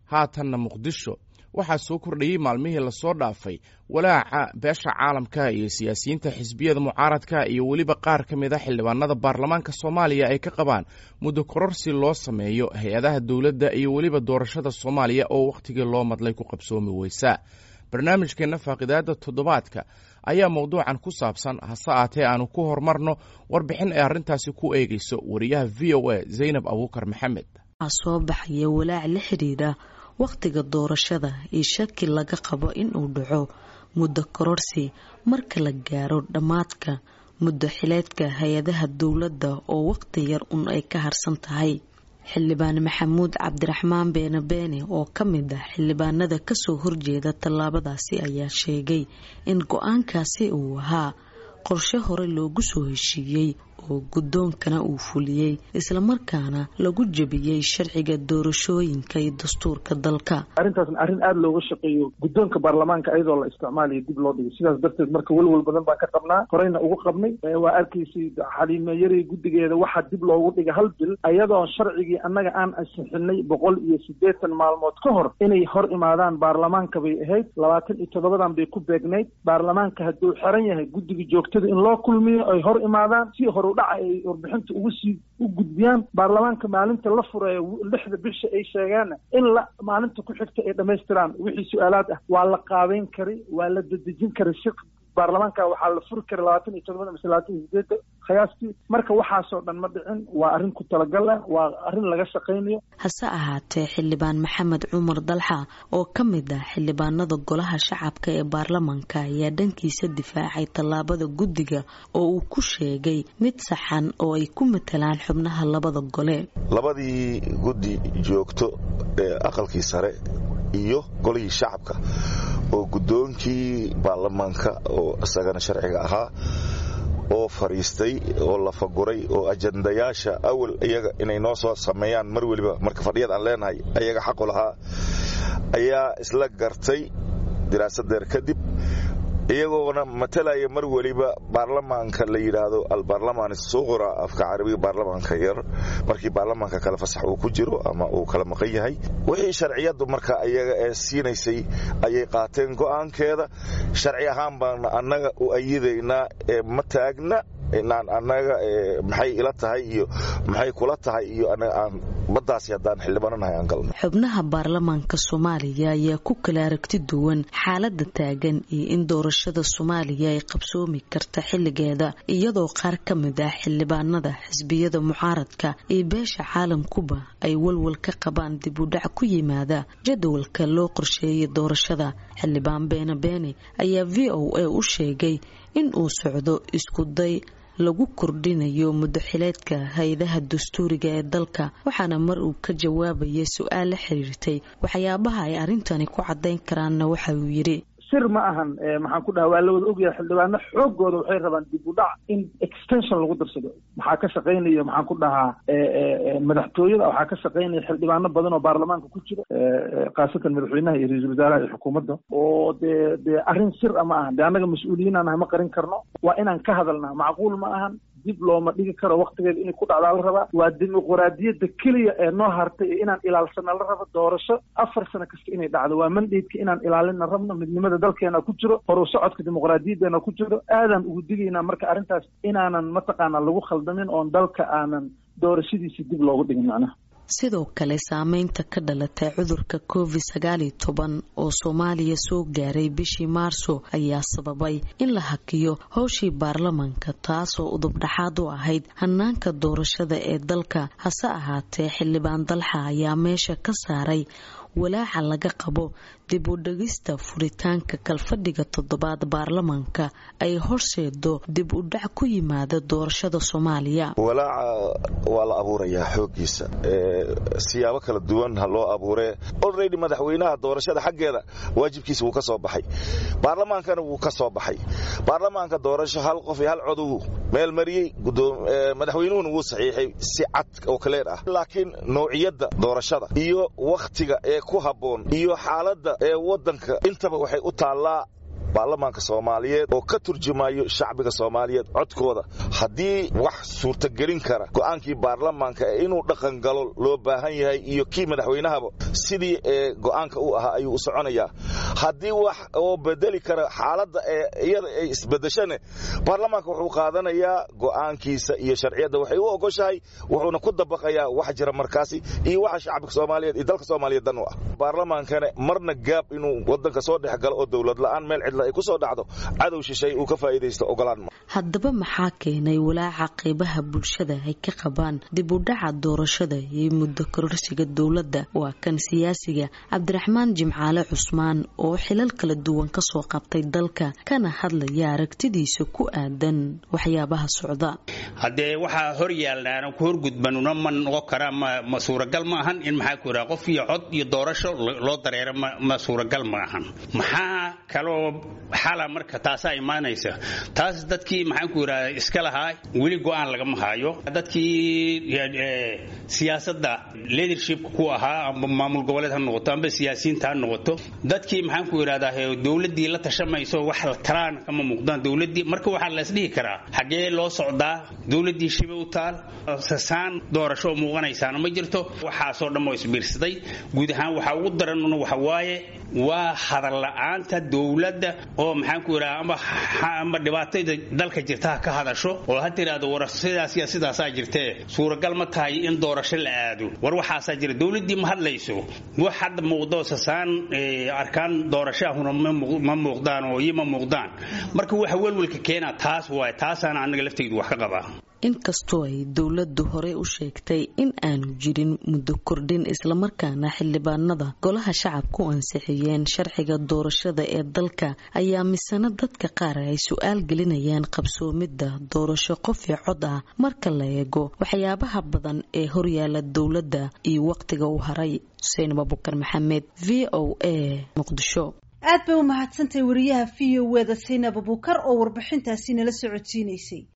haatanna muqdisho waxaa soo kordhayey maalmihii lasoo dhaafay walaaca beesha caalamka iyo siyaasiyiinta xisbiyada mucaaradka iyo weliba qaar ka mid a xildhibaanada baarlamaanka soomaaliya ay ka qabaan muddo kororsi loo sameeyo hay-adaha dowladda iyo weliba doorashada soomaaliya oo wakhtigii loo madlay ku qabsoomi weysa barnaamijkeenna faaqidaada toddobaadka ayaa mowduucan ku saabsan hase aatee aanu ku horumarno warbixin ay arrintaasi ku eegayso wariyaha v o a zaynab abuukar maxamed waxaa soo baxaya walaac la xidhiidha wakhtiga doorashada iyo shaki laga qabo inuu dhaco muddo kororsi marka la gaaro dhammaadka muddo xileedka hay-adaha dowladda oo wakhti yar un ay ka harsan tahay xildhibaan maxamuud cabdiraxmaan beene beene oo ka mid ah xildhibaanada kasoo horjeeda tallaabadaasi ayaa sheegay in go-aankaasi uu ahaa qorshe hore loogu soo heshiiyey oo guddoonkana uu fuliyey islamarkaana lagu jebiyey sharciga doorashooyinka iyo dastuurka dalka arrintaasna arrin aada looga shaqeeyo guddoonka baarlamaanka ayadoo la isticmaalayo dib loo dhigay sidaas darteed marka welwel badan baan ka qabnaa horeyna ugu qabnay waa arkaysay xaliime yaray guddigeeda waxaa dib loogu dhigay hal bil ayadoo sharcigii annaga aan ansixinay boqol iyo siddeetan maalmood ka hor inay hor imaadaan baarlamaanka bay ahayd labaatan iyo toddobadan bay ku beegnayd baarlamaanka hadduu xiran yahay guddiga joogtada in loo kulmiyo ay hor imaadaan si hor dhaca ay warbixinta ugu sii u gudbiyaan baarlamaanka maalinta la fureeyo lixda bisha ay sheegaanna in la maalinta ku xigta ay dhammaystiraan wixii su-aalaad ah waa la qaabeyn kari waa la dedejin kari si baarlamaanka waxaa la furi kara labaatan iyo todobada mise labaatan iyo sideeda khiyaastii marka waxaasoo dhan ma dhicin waa arrin ku talagal ah waa arrin laga shaqaynayo hase ahaatee xildhibaan maxamed cumar dalxa oo ka mid ah xildhibaanada golaha shacabka ee baarlamaanka ayaa dhankiisa difaacay tallaabada guddiga oo uu ku sheegay mid saxan oo ay ku matalaan xubnaha labada gole labadii guddi joogto ee aqalkii sare iyo golihii shacabka oo guddoonkii baarlamaanka oo isagana sharciga ahaa oo fadhiistay oo la faguray oo ajandayaasha awal iyaga inay noo soo sameeyaan mar weliba marka fadhiyad aan leenahay ayaga xaqu lahaa ayaa isla gartay diraasadeer kadib iyagoona matalaya mar weliba baarlamaanka la yidhaahdo albaarlamaan suqra afka carabiga baarlamaanka yar markii baarlamaanka kale fasax uu ku jiro ama uu kala maqan yahay wixii sharciyadu marka iyaga ee siinaysay ayay qaateen go'aankeeda sharci ahaan baana annaga u ayidaynaa ee ma taagna inaan annaga maxay ila tahay iyo maxay kula tahay iyo aan baddaasi haddaan xildhibaananahay aan galno xubnaha baarlamaanka soomaaliya ayaa ku kala aragti duwan xaaladda taagan iyo in doorashada soomaaliya ay qabsoomi karta xilligeeda iyadoo qaar ka mid ah xildhibaanada xisbiyada mucaaradka iyo beesha caalamkuba ay walwal ka qabaan dib u dhac ku yimaada jadwalka loo qorsheeyay doorashada xildhibaan beene beene ayaa v o a u sheegay in uu socdo isku day lagu kordhinayo muddoxileedka hay-adaha dastuuriga ee dalka waxaana mar uu ka jawaabayay su-aal la xiriirtay waxyaabaha ay arrintani ku caddayn karaanna waxa uu yidhi sir ma ahan maxaan ku dhaha waa la wada ogyahay xildhibaano xoogooda waxay rabaan dib u dhac in extension lagu darsado maxaa ka shaqaynaya maxaan ku dhahaa madaxtooyada waxaa ka shaqaynaya xildhibaano badan oo baarlamaanka ku jira khaasatan madaxweynaha iyo ra-iisul wasaaraha iyo xukuumadda oo dee dee arrin sir a ma ahan de annaga mas-uuliyiin aan nahay ma qarin karno waa inaan ka hadalnaa macquul ma ahan dib looma dhigi karo waktigeeda inay ku dhacdaa la rabaa waa dimuqraadiyadda keliya ee noo hartay ee inaan ilaalsana la rabo doorasho afar sano kasta inay dhacdo waa mandaydka inaan ilaalina rabno midnimada dalkeena ku jiro horu socodka dimuqraadiyadeena ku jiro aadaan ugu digaynaa marka arrintaas inaanan mataqaana lagu khaldamin oon dalka aanan doorashadiisi dib loogu dhigin macnaha sidoo kale saameynta ka dhalatay cudurka covid sagaaliyo toban oo soomaaliya soo gaaray bishii maarso ayaa sababay in la hakiyo howshii baarlamaanka taasoo udubdhaxaad u ahayd hanaanka doorashada ee dalka hase ahaatee xildhibaan dalxa ayaa meesha ka saaray walaaca laga qabo dib u dhegista furitaanka kalfadhiga toddobaad baarlamaanka ay horseedo dib u dhac ku yimaada doorashada soomaaliya walaaca waa la abuurayaa xoogiisa siyaabo kala duwan ha loo abuuree olredy madaxweynaha doorashada xaggeeda waajibkiisa wuu ka soo baxay baarlamaankana wuu ka soo baxay baarlamaanka doorasho hal qof iyo hal codow meel mariyey madaxweynuhuna wuu saxiixay si cad oo kaleer ah laakiin nawciyadda doorashada iyo wakhtiga ee ku habboon iyo xaaladda ee waddanka intaba waxay u taallaa baarlamaanka soomaaliyeed oo ka turjumayo shacbiga soomaaliyeed codkooda haddii wax suurtagelin kara go'aankii baarlamaanka ee inuu dhaqangalo loo baahan yahay iyo kii madaxweynahaba sidii ee go'aanka u ahaa ayuu u soconayaa haddii wax oo bedeli kara xaaladda ee iyada ay isbedeshane baarlamaanka wuxuu qaadanayaa go'aankiisa iyo sharciyadda waxay u ogoshahay wuxuuna ku dabaqayaa wax jira markaasi iyo waxa shacabka soomaaliyeed iyo dalka soomaaliyeed dan u ah baarlamaankana marna gaab inuu wadanka soo dhex galo oo dowlad la'aan meel cidla ay ku soo dhacdo cadow shishay uu ka faa'iidaysto ogolaan haddaba maxaa keenay walaaca qaybaha bulshada ay ka qabaan dib u dhaca doorashada iyo muddo kororsiga dowladda waa kan siyaasiga cabdiraxmaan jimcaale cusmaan oo xilal kala duwan kasoo qabtay dalka kana hadlaya aragtidiisa ku aadan waxyaabaha socda haddee waxaa hor yaalnaana ku horgudbanuna ma noqon karaa ma suuragal ma ahan in maxaa ku yidhaha qof iyo cod iyo doorasho loo dareero ma suuragal ma ahan maxaa kaloo xala marka taasaa imaanaysa taas dadkii maxaan ku yidhaha iska lahaa weli go'aan lagama haayo dadkii siyaasadda leadershipka ku ahaa amba maamul goboleed ha noqoto amba siyaasiyiinta ha noqoto dadkii maxaan ku yidhahdaa dowladdii la tashamayso wax la talaan kama muuqdaan dowladdii marka waxaa la isdhihi karaa xaggee loo socdaa dowladdii shiba u taal sasaan doorasho oo muuqanaysaana ma jirto waxaasoo dhan oo isbiirsaday guud ahaan waxaa ugu daranuna waxa waaye waa hadal la'aanta dowladda oo maxaan ku yidhaha amba amba dhibaatada dalka jirta ha ka hadasho oo ha tiraahdo war sidaas iyo sidaasaa jirtee suuragal ma tahay in doorasho la aado war waxaasaa jira dowladdii ma hadlayso wax hadda muuqdo sasaan arkaan doorashahuna ma muuqdaan oo iyo ma muuqdaan marka waxa welwelka keena taas waay taasaana anaga laftaydu wax ka qabaa inkastoo ay dowladdu horey u sheegtay in aanu jirin muddo kordhin islamarkaana xildhibaanada golaha shacabku ansixiyeen sharciga doorashada ee dalka ayaa misana dadka qaar ay su-aal gelinayaan qabsoomidda doorasho qof iyo cod ah marka la eego waxyaabaha badan ee horyaala dowladda iyo wakhtiga u haray xuseen abubakar maxamed v o a muqdisho aad bay u mahadsantahay wariyaha v o eda saynab abukar oo warbixintaasi nala socodsiinaysay